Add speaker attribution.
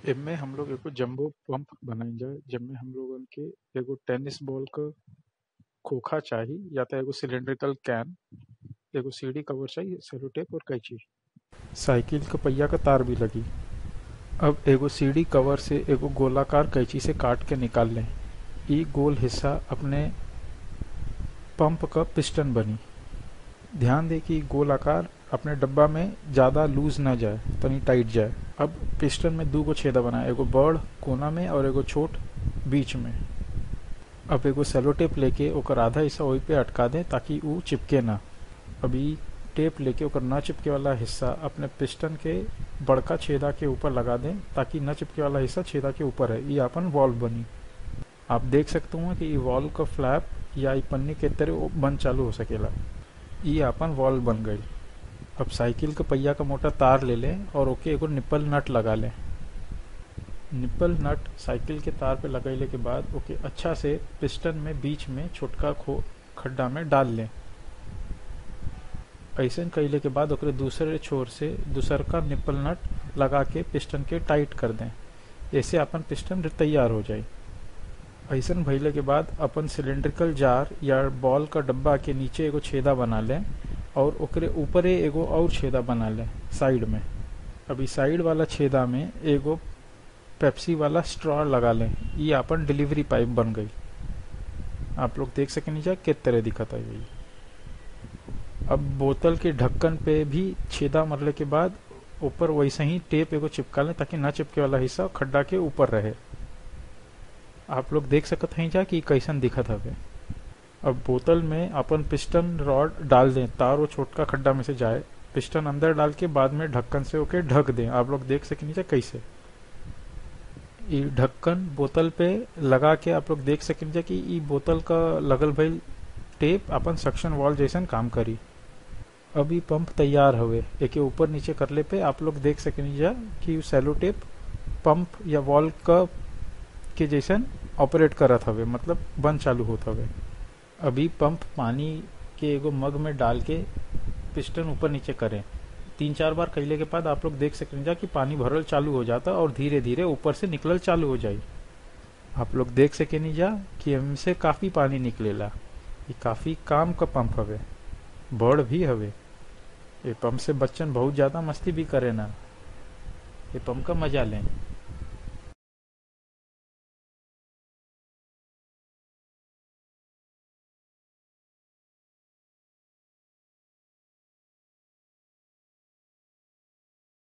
Speaker 1: एमे हम लोग एगो जंबो पंप बनाइजा जेमे हम लोगन के एगो टेनिस बॉल क खोखा चाही या त एगो सिलिंड्रिकल कैन एगो सीढ़ी कवर चाही सेलो टेप और कैंची साइकिल क पहिया क तार भी लगी अब एगो सीढ़ी कवर से एगो गोलाकार कैंची से काट के निकाल लें ई गोल हिस्सा अपने पंप क पिस्टन बनी ध्यान दे कि गोल आकार अपने डब्बा में ज्यादा लूज ना जाए तनी टाइट जाए अब पिस्टन में दू गो छेदा बना एगो बड़ कोना में और एगो छोट बीच में अब एगो सेलो टेप लेके ओकर आधा हिस्सा वही पे अटका दें ताकि ऊ चिपके ना अभी टेप लेके ओकर न चिपके वाला हिस्सा अपने पिस्टन के बड़का छेदा के ऊपर लगा दें ताकि न चिपके वाला हिस्सा छेदा के ऊपर है ये अपन वॉल्व बनी आप देख सकते हो कि ई वॉल्व का फ्लैप या ई पन्नी के तरह बंद चालू हो सकेला ई अपन वॉल्व बन गई अब साइकिल के पहिया का मोटा तार ले लें और ओके एगो निप्पल नट लगा लें निप्पल नट साइकिल के तार पे लगैले के बाद ओके अच्छा से पिस्टन में बीच में छोटका खो खड्डा में डाल लें ऐसे कैले के बाद ओकरे दूसरे छोर से दूसर का निप्पल नट लगा के पिस्टन के टाइट कर दें ऐसे अपन पिस्टन तैयार हो जाए ऐसन भइले के बाद अपन सिलिंड्रिकल जार या बॉल का डब्बा के नीचे एगो छेदा बना लें और ओकरे ऊपरे एगो और छेदा बना लें साइड में अभी साइड वाला छेदा में एगो पेप्सी वाला स्ट्रॉ लगा लें ये अपन डिलीवरी पाइप बन गई आप लोग देख सके नीचे किस तरह दिखता है ये अब बोतल के ढक्कन पे भी छेदा मरले के बाद ऊपर वैसे ही टेप एगो चिपका लें ताकि ना चिपके वाला हिस्सा खड्डा के ऊपर रहे आप लोग देख सकत हैं जा कि कैसन दिखत हवे अब बोतल में अपन पिस्टन रॉड डाल दें तार वो छोटका खड्डा में से जाए पिस्टन अंदर डाल के बाद में ढक्कन से ओके ढक दें आप लोग देख सके नीचे कैसे ये ढक्कन बोतल पे लगा के आप लोग देख सके नीचे कि ई बोतल का लगल भइल टेप अपन सक्शन वॉल जैसन काम करी अब ई पंप तैयार हवे एके ऊपर नीचे करले पे आप लोग देख सके नीचे कि सेलो टेप पंप या वॉल का के जैसन ऑपरेट करत हवे मतलब बंद चालू होत हवे अभी पंप पानी के एगो मग में डाल के पिस्टन ऊपर नीचे करें तीन चार बार कैले के बाद आप लोग देख सकते जा कि पानी भरल चालू हो जाता और धीरे धीरे ऊपर से निकलल चालू हो जाई आप लोग देख सके नहीं जा कि हमसे काफी पानी निकलेला ये काफी काम का पंप हवे बड़ भी हवे ये पंप से बच्चन बहुत ज्यादा मस्ती भी करे ना ये पंप का मजा लें